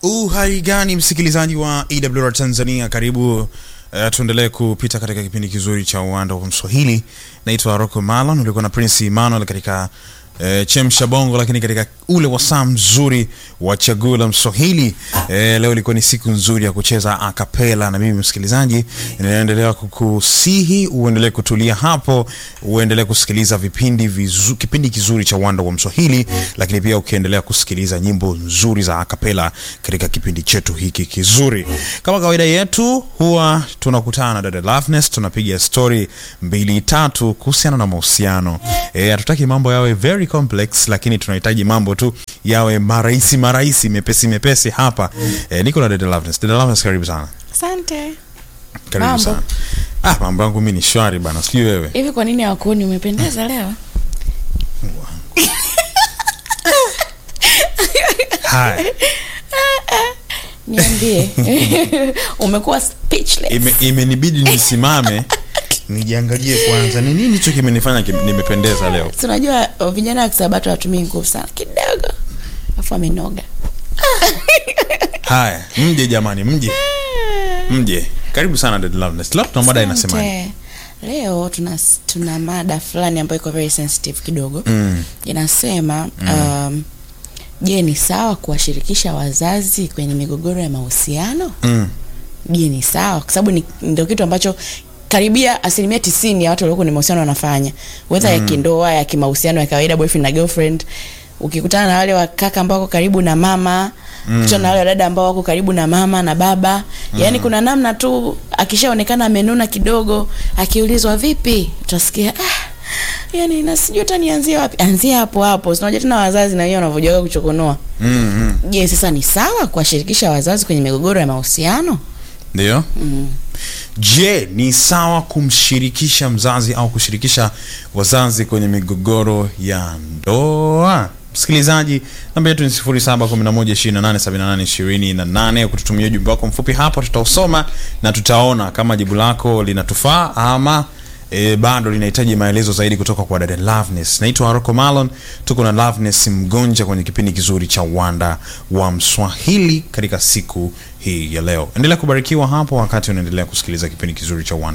Uhali gani msikilizaji wa EWR Tanzania, karibu uh, tuendelee kupita katika kipindi kizuri cha uwanda wa Mswahili. Naitwa Rocco Malon, ulikuwa na Prince Emmanuel katika uh, chemsha bongo, lakini katika ule wasaa mzuri wa chaguo la Mswahili. Uh, leo ilikuwa ni siku nzuri ya kucheza akapela, na mimi msikilizaji, ninaendelea kukusihi uendelee kutulia hapo, uendelee kusikiliza vipindi vizu, kipindi kizuri cha uwanda wa Mswahili, lakini pia ukiendelea kusikiliza nyimbo nzuri za akapela katika kipindi chetu hiki kizuri. Kama kawaida yetu, huwa tunakutana na dada Loveness, tunapiga story mbili tatu kuhusiana na mahusiano. Eh, hatutaki mambo yawe very complex, lakini tunahitaji mambo tu yawe marahisi marahisi, mepesi mepesi hapa. Eh, niko na dada Loveness. Dada Loveness, karibu sana. Asante. Karibu Mambo. sana. Ah, mambo yangu mimi ni shwari bana, sijui wewe. Hivi kwa nini hawakuoni umependeza leo? Haya. Niambie. Umekuwa speechless. Ime- imenibidi nisimame nijiangalie kwanza ni nini hicho kimenifanya kim- nimependeza leo Si unajua uh, vijana wa Kisabato watumii nguvu sana kidogo. Alafu amenoga. haya mje jamani mje mje karibu sana Dada Loveness leo tuna mada inasemaje Asante. Leo tuna tuna mada fulani ambayo iko very sensitive kidogo. Mm. Inasema um, je, ni sawa kuwashirikisha wazazi kwenye migogoro ya mahusiano? Mm. je ni sawa kwa sababu ni ndio kitu ambacho karibia asilimia tisini ya watu walioko kwenye mahusiano wanafanya wedha ya kindoa ya kimahusiano ya kawaida boyfriend na girlfriend ukikutana na wale wakaka ambao wako karibu na mama mm. kutana na wale wadada ambao wako karibu na mama na baba mm. yaani kuna namna tu akishaonekana amenuna kidogo akiulizwa vipi utasikia ah, yani na sijui hata nianzie wapi anzia hapo hapo sinajua tena wazazi na wenyewe wanavyojuaga kuchokonoa Mm, mm. je sasa ni sawa kuwashirikisha wazazi kwenye migogoro ya mahusiano ndio je ni sawa kumshirikisha mzazi au kushirikisha wazazi kwenye migogoro ya ndoa msikilizaji namba yetu ni 0711287828 kututumia ujumbe wako mfupi hapo tutausoma na tutaona kama jibu lako linatufaa ama E, bado linahitaji maelezo zaidi kutoka kwa dada Loveness. Naitwa Rocco Malon, tuko na Loveness Mgonja kwenye kipindi kizuri cha uwanda wa Mswahili katika siku hii ya leo. Endelea kubarikiwa hapo wakati unaendelea kusikiliza kipindi kizuri cha uwanda